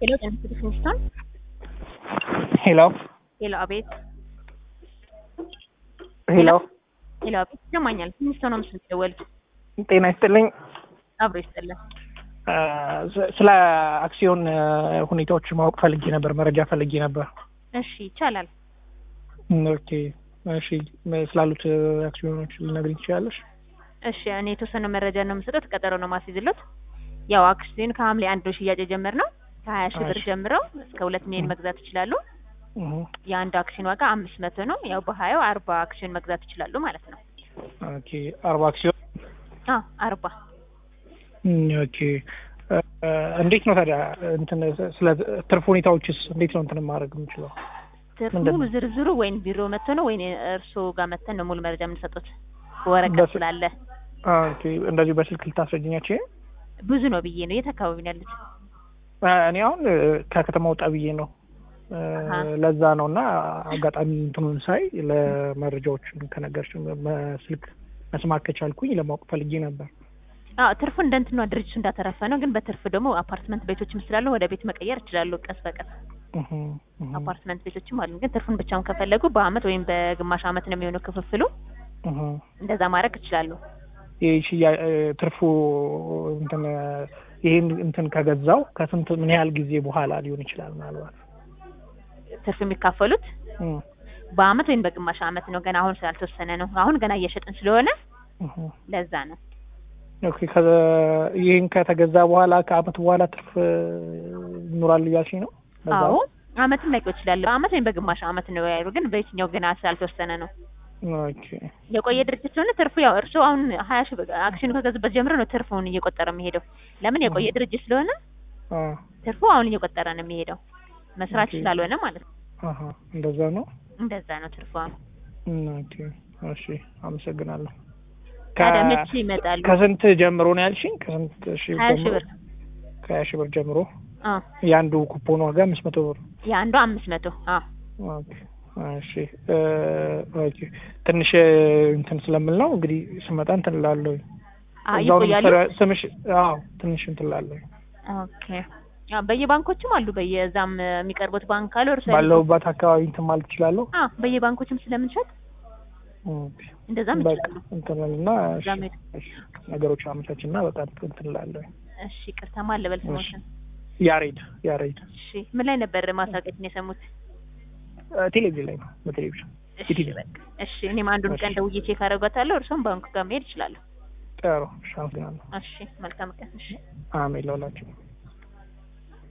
ሄሎ ጤና ይስጥልኝ ፊንስቶን ሄሎ ሄሎ አቤት ሄሎ ሄሎ አቤት ይሰማኛል ፊንስቶን ነው ምስል ደወል ጤና ይስጥልኝ አብሮ ይስጥልን እ ስለ አክሲዮን እ ሁኔታዎች ማወቅ ፈልጌ ነበር፣ መረጃ ፈልጌ ነበር። እሺ ይቻላል እም፣ ኦኬ እሺ፣ ም- ስላሉት እ አክሲዮኖች ልነግሪኝ ትችላለሽ? እሺ እኔ የተወሰነ መረጃ ነው የምሰጠት ቀጠሮ ነው ማስይዝሎት ያው አክሲዮን ከሐምሌ አንድ ነው ሽያጭ የጀመርነው ከሀያ ሺህ ብር እሺ። ጀምረው እስከ ሁለት ሚሊዮን መግዛት ይችላሉ እህ፣ የአንዱ አክሲዮን ዋጋ አምስት መቶ ነው ያው በሀያው አርባ አክሲዮን መግዛት ይችላሉ ማለት ነው ኦኬ አርባ አክሲዮን አ አርባ እም፣ ኦኬ እ፣ እ፣ እንዴት ነው ታዲያ እንትን ስለ ትርፍ ሁኔታዎችስ እንዴት ነው እንትን ማድረግ የምችለው? ትርፍ ምንድን ሙሉ ነው? ዝርዝሩ ወይን ቢሮ መጥቶ ነው ወይን እርስዎ ጋር መጥተን ነው ሙሉ መረጃ የምንሰጡት ወረቀት በስ- ስላለ ኦኬ እንደዚሁ በስልክ ልታስረጅኛቸው? ብዙ ነው ብዬ ነው የት አካባቢ ነው ያሉት እኔ አሁን እ፣ ከከተማ ወጣ ብዬ ነው እ፣ አሀ። ለዛ ነው እና አጋጣሚ እንትኑን ሳይ ለመረጃዎቹን ከነገርሽ በስልክ መስማት ከቻልኩኝ ለማወቅ ፈልጌ ነበር። አዎ ትርፉ እንደ እንትኗ ድርጅቱ እንዳተረፈ ነው ግን በትርፍ ደግሞ አፓርትመንት ቤቶችም ስላሉ ወደ ቤት መቀየር ይችላሉ ቀስ በቀስ እህ፣ እህ፣ አፓርትመንት ቤቶችም አሉ ግን ትርፉን ብቻውን ከፈለጉ በአመት ወይም በግማሽ አመት ነው የሚሆነው ክፍፍሉ እህ። እንደዛ ማድረግ ይችላሉ ይህ ሽያ- እ፣ ትርፉ እንትን እ፣ ይህን እንትን ከገዛው ከስንት ምን ያህል ጊዜ በኋላ ሊሆን ይችላል? ምናልባት ትርፍ የሚካፈሉት እም፣ በአመት ወይም በግማሽ አመት ነው ገና አሁን ስላልተወሰነ ነው አሁን ገና እየሸጥን ስለሆነ እህ። ለዛ ነው ኦኬ ከ- ይህን ከተገዛ በኋላ ከአመት በኋላ ትርፍ እ፣ ይኖራል እያልሽኝ ነው? በዛ አዎ አመትም ላይቆይ ይችላል በአመት ወይም በግማሽ አመት ነው ያሉ ግን በየትኛው ገና ስላልተወሰነ ነው ኦኬ የቆየ ድርጅት ስለሆነ ትርፉ ያው እርስዎ አሁን ሀያ ሺህ ብር አክሲዮን ከገዙበት ጀምሮ ነው ትርፉን እየቆጠረ የሚሄደው ለምን የቆየ እህ። ድርጅት ስለሆነ አ ትርፉ አሁን እየቆጠረ ነው የሚሄደው መስራት ኦኬ። ስላልሆነ ማለት ነው አሀ እንደዛ ነው። እንደዛ ነው ትርፉ አሁን እም፣ ኦኬ እሺ፣ አመሰግናለሁ። ታዲያ ከ- መቼ ይመጣሉ ከስንት ጀምሮ ነው ያልሽኝ? ከስንት ሺህ ሀያ ሺህ ጀምሮ? ብር ከሀያ ሺህ ብር ጀምሮ አዎ የአንዱ ኩፖን ዋጋ አምስት መቶ ብር። የአንዱ አምስት መቶ አዎ ኦኬ እሺ እ፣ ኦኬ ትንሽ እ፣ እንትን ስለምል ነው እንግዲህ ስመጣ እንትን እላለሁ። አዎ እዛው ነው ይቆያሉ የምትሰሪው? ስምሽ? አዎ ትንሽ እንትን እላለሁ። ኦኬ አዎ በየባንኮችም አሉ በየዛም የሚቀርቡት ባንክ አሉ እርሱ ባለሁባት አካባቢ እንትን ማለት እችላለሁ። አዎ በየባንኮችም ስለምንሸጥ ኦኬ እንደዛም በቃ ይችላሉ እንትን እልና እሺ፣ እዛም ሄዱ። እሺ፣ ነገሮች አመቻችና በጣም እንትን እላለሁ። እሺ ቅርታ ማን ልበል ስሞትን ያሬድ ያሬድ እሺ ምን ላይ ነበር ማስታወቂያችን የሰሙት እ፣ ቴሌቪዥን ላይ ነው በቴሌቪዥን እሺ ኢቲቪ። በቃ እሺ እኔም አንዱን እሺ። ቀን ደውዬ ቼክ አደርጋታለሁ እርሶም ባንኩ ጋር መሄድ ይችላለሁ ጥሩ እሺ፣ አመሰግናለሁ። እሺ መልካም ቀን እሺ አሜን ለሁላችሁ።